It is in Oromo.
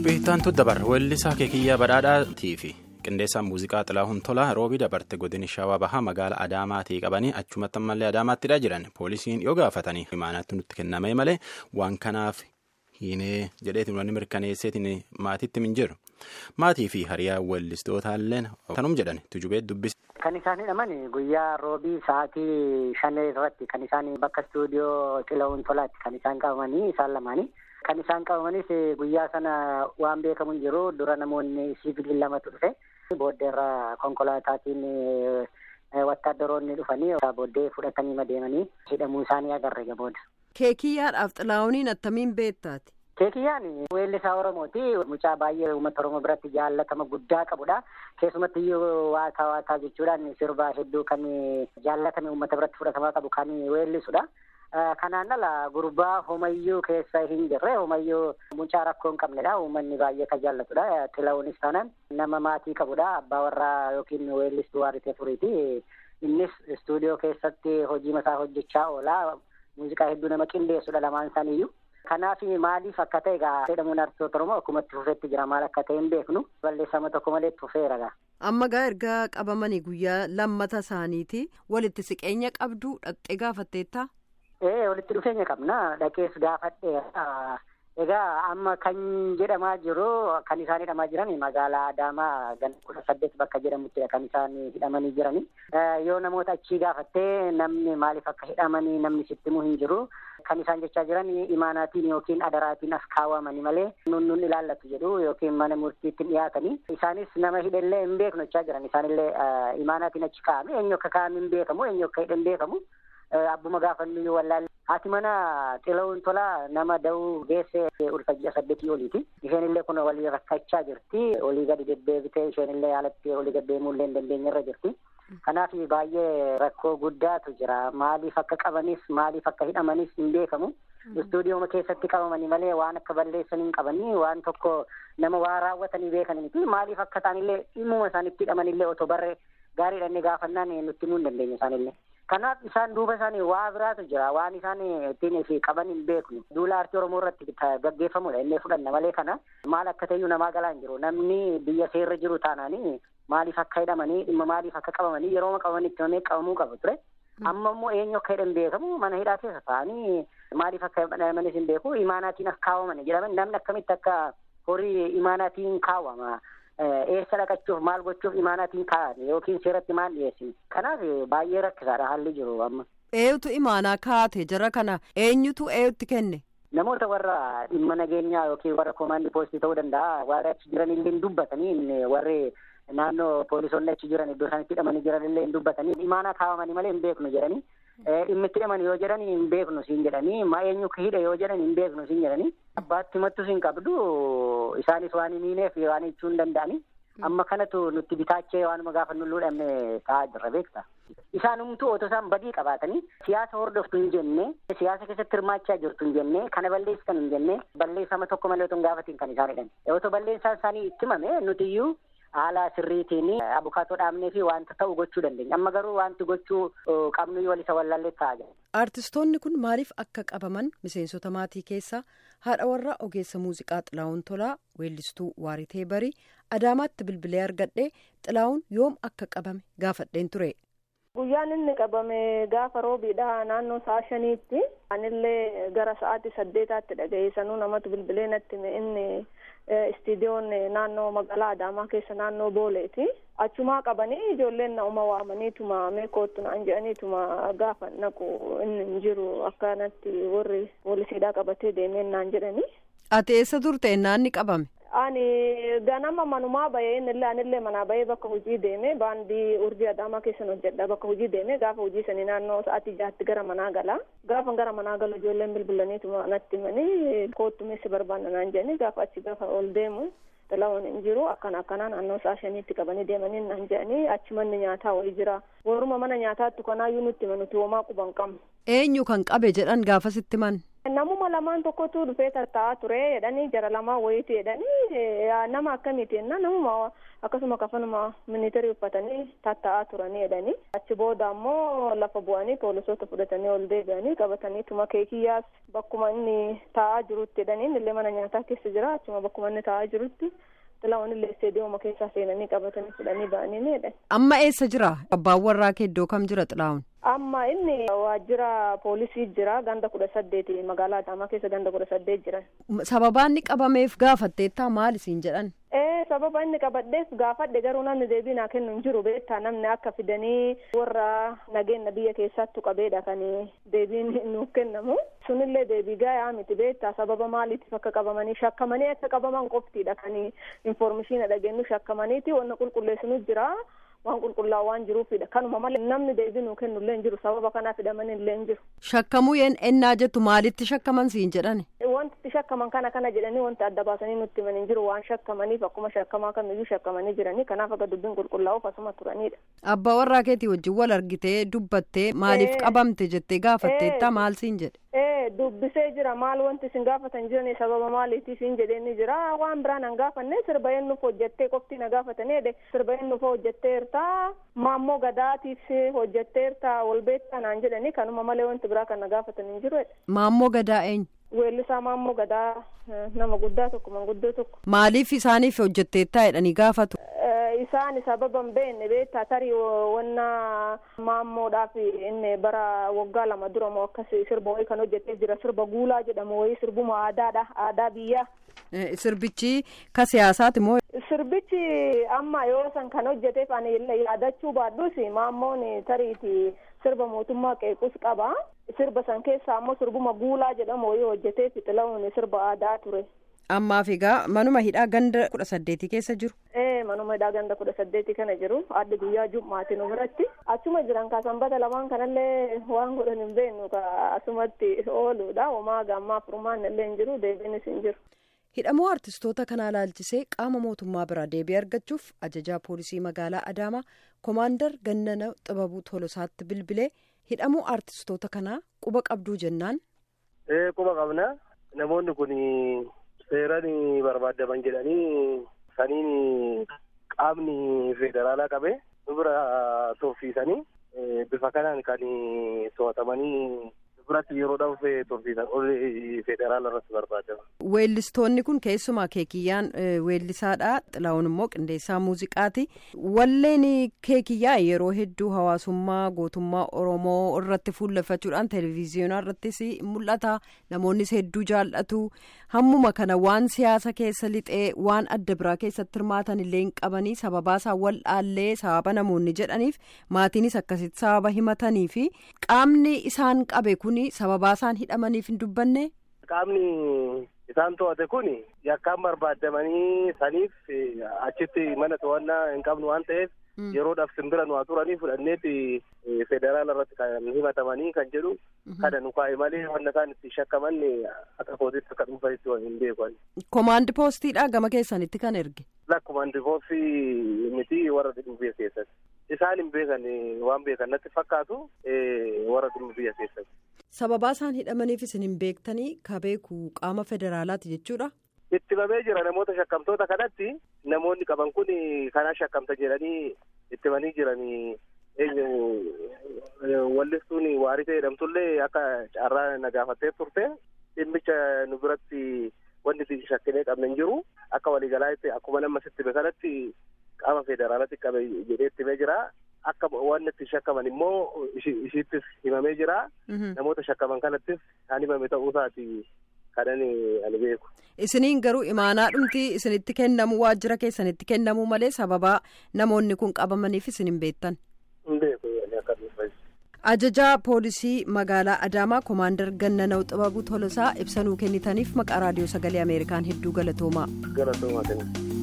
qophii ittaantu dabarra weellisaa keekiyyaa badhaadhaatii fi qindeessaan muuziqaa xilaahuun tolaa roobii dabarte godini shawaa bahaa magaala adaamaatii qabanii achumatti ammallee adaamaattidha jiran poolisiin yoo gaafatanii himaanaatti nutti kenname malee waan kanaaf hiinee jedheetiin wanni mirkaneesseetiin maatiitti min jiru maatii fi hariyaa weellistootalleen kanum jedhan tujubee dubbise. Kan isaan hidhaman guyyaa roobii sa'aatii shan irratti kan isaan bakka istuudiyoo xila'uun tolaatti kan isaan qabamanii isaan lamaanii. Kan isaan qabamanis guyyaa sana waan beekamu hin jiru dura namoonni siviilii lamatu dhufe booddeerra konkolaataatiin wattaaddaroonni dhufanii booddee fudhatanii deemanii hidhamuu isaanii agarre booda. Keekiyyaadhaaf xilaa'uuniin attamiin beektaati? Keekiyyaan weellisaa Oromooti. Mucaa baay'ee uummata Oromoo biratti jaallatama guddaa qabudha. Keessumatti iyyuu waataa waataa jechuudhaan sirbaa hedduu kan jaallatame uummata biratti fudhatamaa qabu kan weellisudha. Kanaan ala gurbaa homayyuu keessa hin jirre homayyuu mucaa rakkoo hin qabnedha. Uummanni baay'ee kan jaallatudha. Xilaa'uunis taanaan nama maatii qabudha. Abbaa warraa yookiin weellistuu waaritee furiiti. Innis istuudiyoo keessatti hojii mataa hojjechaa oola. Muuziqaa hedduu nama qindeessudha lamaan isaaniiyyuu. Kanaaf maaliif akka ta'e egaa jedhamuun artistoota Oromoo akkuma itti fufeetti jira maal akka ta'e hin beeknu balleeffama tokko malee itti fufeera gaa. Amma gaa erga qabamanii guyyaa lammata isaaniiti walitti siqeenya qabdu dhaqxee gaafatteetta? Ee walitti dhufeenya qabna dhaqees gaafadheera. Egaa amma kan jedhamaa jiru kan isaan hidhamaa jiran magaalaa Adaamaa gan kudha saddeet bakka jedhamuttidha kan isaan hidhamanii jirani. Yoo namoota achii gaafattee namni maaliif akka hidhamanii namni sitti himuu hin jiru. Kan isaan jechaa jiran imaanaatiin yookiin adaraatiin as kaawwamanii malee nun nun ilaallatu jedhu yookiin mana murtiitti dhiyaatanii. Isaanis nama hidhellee hin beeknu jechaa jiran isaanillee imaanaatiin achi kaa'ame eenyu akka kaa'ame hin beekamu eenyu akka hidhe hin beekamu. Abbuma gaafannu wallaalle. Haati mana xila'uun tolaa nama da'uu geesse ulfa ji'a saddeetii oliiti. Isheen illee kun walii rakkachaa jirti. Olii gadi deddeebitee isheen illee haalatti olii deddeemuu illee hin dandeenye irra jirti. Kanaaf baay'ee rakkoo guddaatu jira. Maaliif akka qabanis maaliif akka hidhamanis hin beekamu. Istuudiyooma keessatti qabamanii malee waan akka balleessan hin qabanii waan tokko nama waa raawwatanii beekanii miti. Maaliif akka isaanillee dhimmuma isaanitti hidhamanillee otoo barree gaariidhaan gaafannaan nutti himuu hin dandeenye isaanillee. Kanaaf isaan duuba isaanii waa biraatu jira. Waan isaan ittiin fi qaban hin beeknu. Duula aartii Oromoo irratti gaggeeffamudha. Inni fudhanna malee kana maal akka ta'eyyuu namaa galaa hin jiru. Namni biyya seerra jiru taanaanii maaliif akka hidhamanii dhimma maaliif akka qabamanii yeroo qabamanii itti himamee qabamuu qabu ture. Amma immoo eenyu akka hidhan beekamu mana hidhaa keessa ta'anii maaliif akka hidhamanis hin beeku imaanaatiin akka kaawwaman jedhaman namni akkamitti akka horii imaanaatiin kaawwama. eessa dhaqachuuf maal gochuuf imaanaatiin kaa'ame yookiin seeratti maal dhiyeessine kanaaf baay'ee rakkisaadha haalli jiru amma. Eenyutu imaanaa kaa'ate jara kana eenyutu eenyutti kenne? Namoota warra dhimma nageenyaa yookiin warra koomaandii poolisii ta'uu danda'a warra achi jiran illee hin dubbatanii warri naannoo poolisoonni achi jiran iddoo isaanitti hidhamanii jiran illee hin dubbatanii imaanaa kaawwamanii malee hin beeknu jedhanii dhimmi itti hidhaman yoo jedhan hin beeknu siin jedhanii ma eenyu hidhe yoo jedhan hin beeknu siin jedhanii abbaatti himattus hin qabdu isaanis waan hin hiineef waan jechuu hin danda'anii amma kanatu nutti bitaachee waanuma gaafa nu luudhamne ta'aa jirra beekta. Isaanumtuu otoo isaan badii qabaatanii siyaasa hordoftu hin jenne siyaasa keessatti hirmaachaa jirtu hin jenne kana balleessitan hin jenne balleessama tokko malee otoo hin gaafatiin kan isaan hidhan. Otoo balleessaan isaanii itti himame nuti iyyuu haala sirriitiin abukaatoo dhaabnee fi wanta ta'u gochuu dandeenya. Amma garuu wanti gochuu qabnu yoo walisa wallaallee ta'aa jira. Artistoonni kun maaliif akka qabaman miseensota maatii keessaa haadha warraa ogeessa muuziqaa Xilaawun Tolaa weellistuu Waaritee Barii Adaamaatti bilbilee argadhee Xilaawun yoom akka qabame gaafadheen ture. Guyyaan inni qabame gaafa roobiidha naannoo sa'a shaniitti. Anillee gara sa'aatii saddeetaatti dhaga'ee sanuu namatu bilbilee natti inni istiidiyoon naannoo magaalaa Adaamaa keessa naannoo Booleeti. Achumaa qabanii ijoolleen na uma waamaniituma meekootu naan jedhaniituma gaafa naqu inni hin jiru akkanatti warri poolisiidhaa qabatee deemeen naan jedhani. Ati eessa turte naanni qabame? Ani ganama manumaa bahee innillee anillee manaa bahee bakka hojii deeme baandii urjii adaamaa keessan hojjedha bakka hojii deeme gaafa hojii sanii naannoo sa'aatii jaatti gara manaa gala gaafa gara manaa galu ijoolleen bilbilaniituma natti himanii koottu meessi barbaanna naan jedhanii gaafa achi gaafa ol deemu xila'uun hin jiru akkana akkanaa naannoo sa'a shaniitti qabanii deemanii naan jedhanii achi manni nyaataa wayii jira warruma mana nyaataatti kanaayyuu nutti himan nuti homaa quban qabnu. Eenyu kan qabe jedhan gaafasitti man. Namuma lamaan tokkotu dhufee tatta'aa ture jedhanii jara lamaan wayiiti jedhanii nama akkamiiti jenna namuma akkasuma kafanuma miniiterii uffatanii tatta'aa turanii jedhanii achi booda ammoo lafa bu'anii poolisoota fudhatanii ol deebi'anii qabatanii tuma keekiyyaas bakkuma inni taa'aa jirutti jedhanii illee mana nyaataa keessa jira achuma bakkuma inni taa'aa jirutti xilaawwan illee isteediyooma keessaa seenanii qabatanii fudhanii ba'anii ni jedhan. Amma eessa jira? Abbaan warraa kee iddoo kam jira xilaawun? Amma inni waajjira poolisii jira ganda kudha saddeeti magaalaa Adaamaa keessa ganda kudha saddeet jiran. Sababaan inni qabameef gaafatteettaa maal isiin jedhan? Ee sababa inni qabadheef gaafadhe garuu namni deebii naa kennu hin jiru beektaa namni akka fidanii warra nageenya biyya keessattu qabeedha kan deebiin nuuf kennamu sunillee deebii gaa'aa miti beektaa sababa maaliitiif akka qabamanii shakkamanii akka qabaman qoftiidha kan infoormeeshina dhageenyu shakkamaniiti wanna qulqulleessinu jira. waan qulqullaa'u waan jiruufidha kanuma malee namni deebii nuu kennu illee hin jiru sababa kanaaf hidhamanii illee hin jiru. Shakkamuu ennaa jettu maalitti shakkaman siin jedhani? Wanti itti shakkaman kana kana jedhanii wanti adda baasanii nutti himan hin jiru waan shakkamaniif akkuma shakkamaa kamiyyuu shakkamanii jiranii kanaaf akka dubbiin qulqullaa'uuf asuma turanidha. Abbaa warraa keetii wajjin wal argitee dubbattee maaliif qabamte jettee gaafatteetta maal siin jedhe? Ee dubbisee jira maal wanti isin gaafatan jiran sababa maaliitiif hin jedheen ni jira waan biraan an gaafanne sirba eenyuuf hojjettee qofti na gaafatanii sirba eenyuuf hojjetteerta maammoo gadaatiif hojjetteerta wal beektaa naan jedhanii kanuma malee wanti biraa kan na gaafatan hin jiru. Maammoo gadaa eenyu? Weellisaa maammoo gadaa nama guddaa tokko manguddoo tokko. Maaliif isaaniif hojjetteettaa jedhanii gaafatu? Isaan sababa hin beekne beektaa tarii wanna maammoodhaaf inni bara waggaa lama dura moo akkas sirba wayii kan hojjetee jira sirba guulaa jedhamu wayii sirbuma aadaadha aadaa biyyaa. Sirbichi ka siyaasaati moo? Sirbichi amma yoo san kan hojjeteef ani yaadachuu baadhus maammoon tariiti sirba mootummaa qeequs qaba. Sirba san keessaa ammoo sirbuma guulaa jedhamu wayii hojjetee fixila'uun sirba aadaa ture. Ammaaf egaa manuma hidhaa ganda kudha saddeetii keessa jiru. Ee manuma hidhaa ganda kudha saddeetii kana jiru adda guyyaa jummaatiin biratti achuma jiran ka sanbata lamaan kanallee waan godhan hin beeknu ka asumatti ooluudha homaa gammaa furmaan illee hin jiru deebiinis hin jiru. hidhamuu artistoota kanaa laalchisee qaama mootummaa biraa deebii argachuuf ajajaa poolisii magaalaa adaamaa koomaandar gannana xibabuu tolosaatti bilbilee hidhamuu artistoota kanaa quba qabduu jennaan. ee quba qabna namoonni kun seeran barbaadaman jedhanii saniin qaamni federaalaa qabe nu bira tursiisanii bifa kanaan kan to'atamanii biratti yeroodhaaf tursiisan ol federaala irratti barbaadamu. Weellistoonni kun keessumaa keekiyyaan weellisaadha. Xilaawun immoo qindeessaa muuziqaati. Walleen keekiyyaa yeroo hedduu hawaasummaa gootummaa Oromoo irratti fuulleffachuudhaan televezyiyoonaa irrattis mul'ata. Namoonnis hedduu jaallatu. Hammuma kana waan siyaasa keessa lixee waan adda biraa keessatti hirmaatan illee hin qabanii sababaasaa wal dhaallee sababa namoonni jedhaniif maatiinis akkasitti sababa himatanii fi qaamni isaan qabe kun sababaasaan hidhamaniif hin dubbanne. Qaamni isaan to'ate kun yakkaan barbaadamanii saniif achitti mana to'annaa hin qabnu waan ta'eef yeroodhaaf simbira nu haa turanii fudhanneeti federaala irratti kan himatamanii kan jedhu kana nu kaa'e malee wanna isaan itti shakkaman akka kootitti akka dhuunfanitti hin beekan. Komaandi poostiidha gama keessanitti kan erge. Lakkomaandi poostii miti warra dhimma biyya keessatti. Isaan hin beekan waan beekan natti fakkaatu warra dhimma biyya keessatti. Sababaa isaan hidhamaniif isin hin beektanii ka beeku qaama federaalaati jechuudha. Itti bamee jira namoota shakkamtoota kanatti namoonni qaban kun kanaa shakkamta jedhanii itti banii jiranii eenyu wallistuun waarisee jedhamtullee akka carraa na gaafattee turte dhimmicha nu biratti wanti itti shakkinee qabne hin jiru akka waliigalaatti akkuma nama sitti kanatti qaama federaalatti qabe jedhee itti himee jira. Akka waan itti shakkaman immoo ishiittis himamee jira. Namoota shakkaman kanattis kan himame ta'uusaati kanan ani beeku. Isiniin garuu imaanaa dhumti isinitti kennamu waajjira keessanitti kennamuu malee sababaa namoonni kun qabamaniif isin hin beektan. Hin beeku akka Ajajaa poolisii magaalaa Adaamaa Koomaandar Gannanaw Xibabuu Tolosaa ibsanuu kennitaniif maqaa raadiyoo sagalee Ameerikaan hedduu galatoomaa. Galatoomaa kenna.